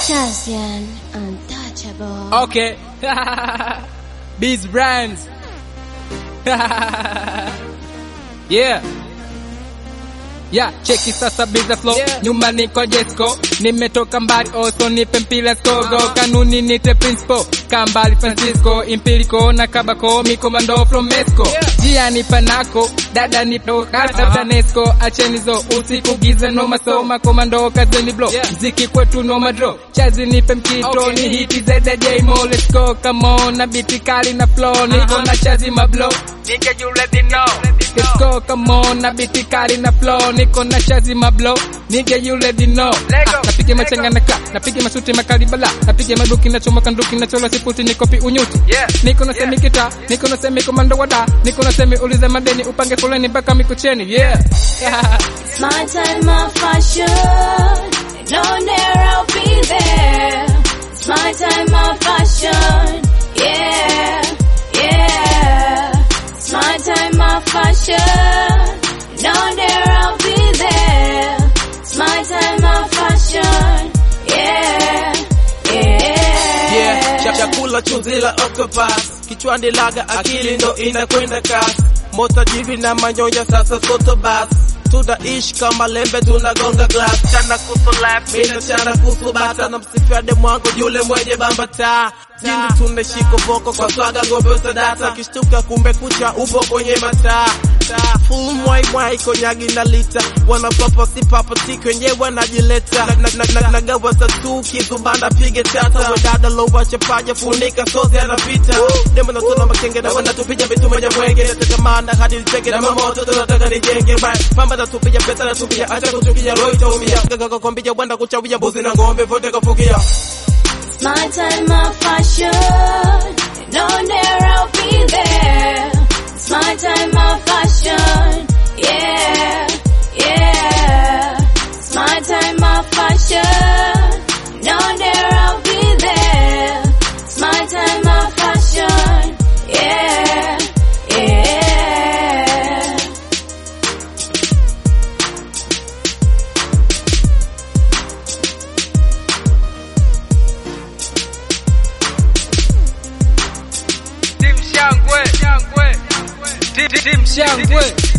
Chazian Untouchable. Okay. Beats brands. yeah. Yeah, cheki sasa biza flow Yeah. nyuma niko Jesco nimetoka mbali also nipe mpila skogo kanuni nite principal kambali Francisco Impilico na kabako mikomando from Mexico Yeah. jia ni panako dada ni kata Tanesco acheni zo usiku giza no masoma komando kazeni blow Yeah. mziki kwetu no madro chazi nipe mkito Okay. ni hiti ZJ Mo let's go come on na biti kali na flow niko na chazi mablow Nigga you already know Let's go come on na biti kali na flow niko na chazi mablow Nigga you already know Lego. Ah, Napige machenga na ka napige masuti makali bala napige maduki na choma kanduki na chola siputi nikopi unyuti Yeah. Niko na semi kita niko na semi komando wada niko na semi uliza madeni upange foleni mpaka mikucheni yeah It's my time of fashion. And on there I'll be there. It's my time of fashion. Yeah, yeah. It's my time of fashion. And on there I'll be there. It's my time of fashion. Yeah, yeah. Yeah, cha- chakula chuzi la octopus kichwani laga akili ndo inakwenda kasi mota jivi na manyoya sasa soto bas tunaishi kama lembe tunagonga glass chana kusu left mina chana kusu bata na msifiade mwangu yule mwenye bambata jini tunashiko voko kwa swaga ngombe usadata kishtuka kumbe kucha upo kwenye mataa full mwai mwai konyagi na lita wanapapa si papati kwenye wanajileta na, na, na, na, nagawa tatu kizubanda pige tata wedada lowa chapaja funika sozi anapita demo na tuna makenge na wanatupiga vitu moja mwenge natatamana hadi nitege na mama watoto nataka nijenge right pamba natupiga pesa natupiga acha kuchukia roho itaumia gaga kombija wenda kuchawia mbuzi na ng'ombe vote kafukia It's my time of fashion. And on there I'll be there. It's my time of fashion. Yeah, yeah. It's my time of fashion. And on there I'll be there. It's my time of fashion. Yeah, yeah. Team Shangwe. Team Team Shangwe